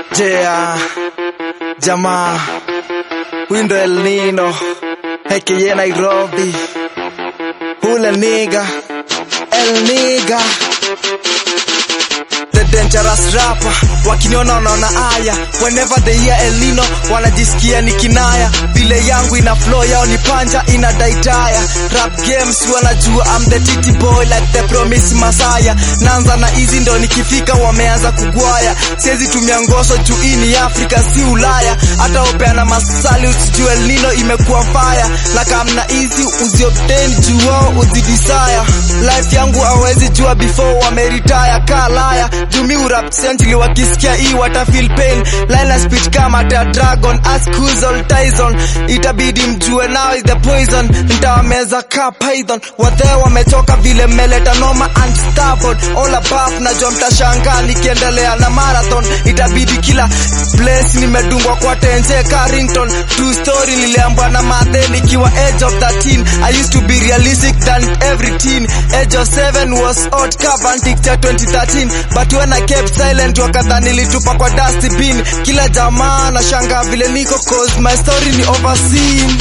Yeah, jamaa, huyu ndo El Nino aka Nairobi, hule niga El niga the dangerous rapper, wakiniona wanaona aya, whenever they hear El Nino wanajisikia ni kinaya, vile yangu ina flow yao ni panja ina daitaya, rap games wanajua I'm the titi boy like the promise Masaya, naanza na hizi ndo nikifika wameanza kugwaya, siwezi tumia ngoso juu hii ni Afrika si Ulaya, hata upeana masali usijue El Nino imekuwa fire, na kamna hizi uziobtain juu wao uzidisaya, life yangu hawezi jua before wameritaya kalaya jumi urap sentili wakisikia hii wata feel pain line speech kama ta dragon ask who's all Tyson itabidi mjue now is the poison nitawameza ka python wathe wametoka vile mmeleta noma unstoppable all above najua mtashangaa nikiendelea na marathon itabidi kila place nimedungwa kwa tenje Carrington true story niliambwa na mathe nikiwa age of 13 I used to be realistic than every teen age of 7 was hot cavantic cha 2013 but when I kept silent wakadha nilitupa kwa dustbin kila jamaa na shanga vile niko cause my story ni overseen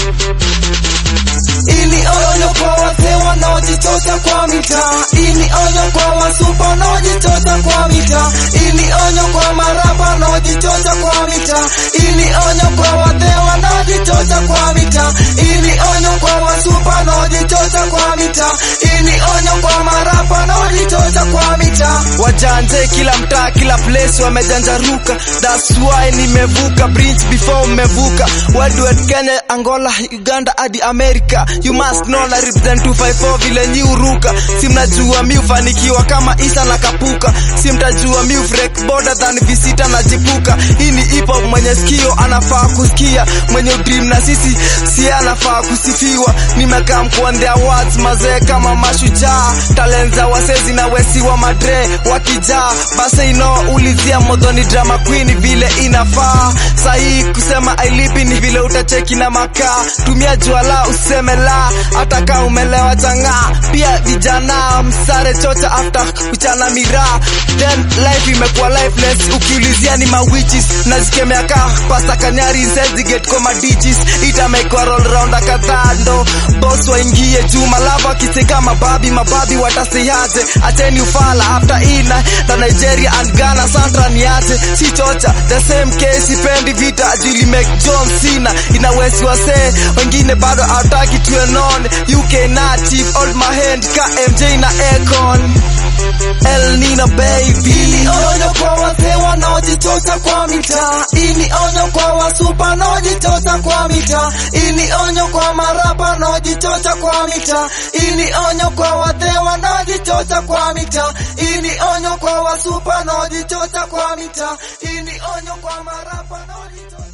ili onyo kwa wazee wanaojichocha kwa mitaa, ili onyo kwa wasupa wanaojichocha kwa mitaa, ili onyo kwa marapa wanaojichocha kwa mitaa, ili onyo kwa wazee wanaojichocha kwa mitaa, ili onyo kwa wasupa wanaojichocha kwa mitaa, ili onyo kwa marapa wanaojichocha kwa mitaa. wajanje kila mtaa kila place wamejanjaruka that's why nimevuka bridge before mmevuka Wildwet Kenya Angola Uganda hadi America you must know na represent 254 vile nyi uruka si mnajua mi ufanikiwa kama Isa na Kapuka si mtajua mi ufrek border than visita na jipuka hii ni hip hop mwenye sikio anafaa kusikia mwenye dream na sisi si anafaa kusifiwa nimekaa mkuondea words mazee kama mashujaa talent za wasezi na wesi wa madre wakijaa basi ino ulizia modhoni drama queen vile inafaa sahii kusema ailipi ni vile utacheki na makaa tumia juala useme la hata kaa umelewa chang'aa pia vijana msare chocha after kuchana miraa then life imekuwa lifeless ukiulizia ni mawichis nazikemea kaa pasta kanyari get koma digits itamekwa roll round kadhaa ndo boss waingie juu malava kiseka mababi mababi watasiaje acheni ufala after ina na Nigeria and Ghana Sandra niache si chocha the same case ipendi vita jili make John Cena ina wesi wase wengine bado hataki tuwe known UK native old my hand ka MJ na Akon El Nino baby Ili onyo kwa wazee wanaojichocha kwa mitaa, ili onyo kwa wasupa wanaojichocha kwa mitaa, ili onyo kwa marapa wanaojichocha kwa mitaa, ili onyo kwa wazee wanaojichocha kwa mitaa, ili onyo kwa wasupa wanaojichocha kwa mitaa, ili onyo kwa marapa wanaojichocha